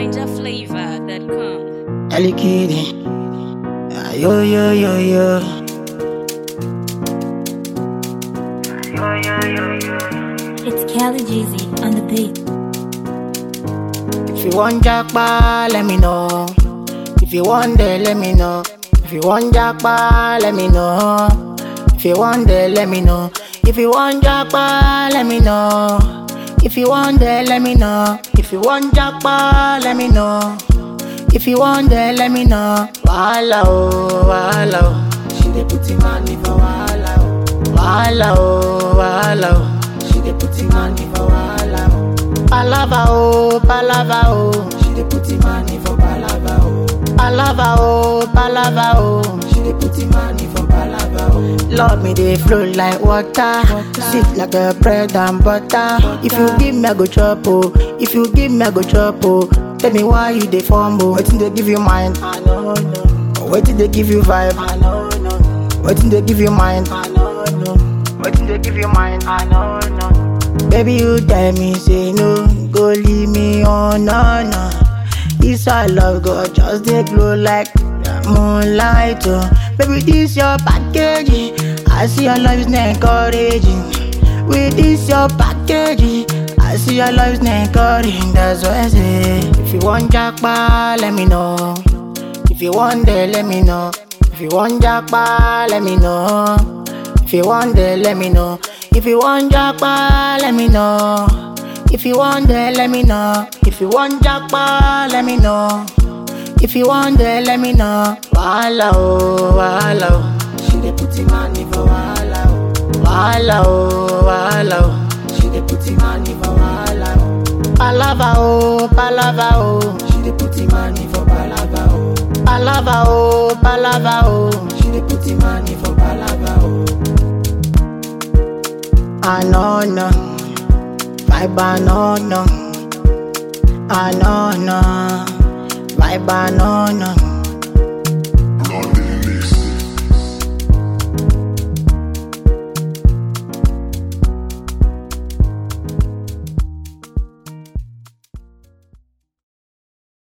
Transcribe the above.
NinjaFlavor.com. Ali Kitty. Ah, Yo, yo, yo, yo. It's Kelly Jeezy on the beat. If you want jackpot, let me know. If you want there, let me know. If you want jackpot, let me know. If you want there, let me know. If you want jackpot, let me know. If you want there, let me know. If you want jackpot, let me know. If you want there, let me know. Wahala oh, wahala oh. She dey put him money for wahala oh. Wahala oh, wahala oh. She dey put him money for wahala oh. Palava oh, palava oh. She dey put him money for palava oh. Palava oh, palava oh. She dey put him money for palava oh. Love me dey flow like water, sweet like a bread and butter. If you give me I go chop oh, if you give me I go chop oh. Tell me why you dey fumble, wetin dey give you mind? I know no. Wetin dey give you vibe? I know no. Wetin dey give you mind? I know no. Wetin dey give you mind? I know no. Baby, you tell me, say no, go leave me on, no, no. This our love, go just dey glow like the moonlight, oh. Baby, this your package, I see your love is not encouraging. With this your package, I see your love is not encouraging. That's why I say, if you want jackpot, let me know. If you want there, let me know. If you want jackpot, let me know. If you want there, let me know. If you want jackpot, let me know. If you want there, let me know. If you want jackpot, let me know. If you want there, let me know. Wahala oh, wahala oh. She dey put him money for wahala oh. Wahala oh, wahala oh. She dey put him money for wahala oh. Palava oh, palava oh. She dey put him money for palava oh. Palava oh, palava oh. She dey put him money for palava oh. I know no, vibe I know no. I know no, vibe I know no.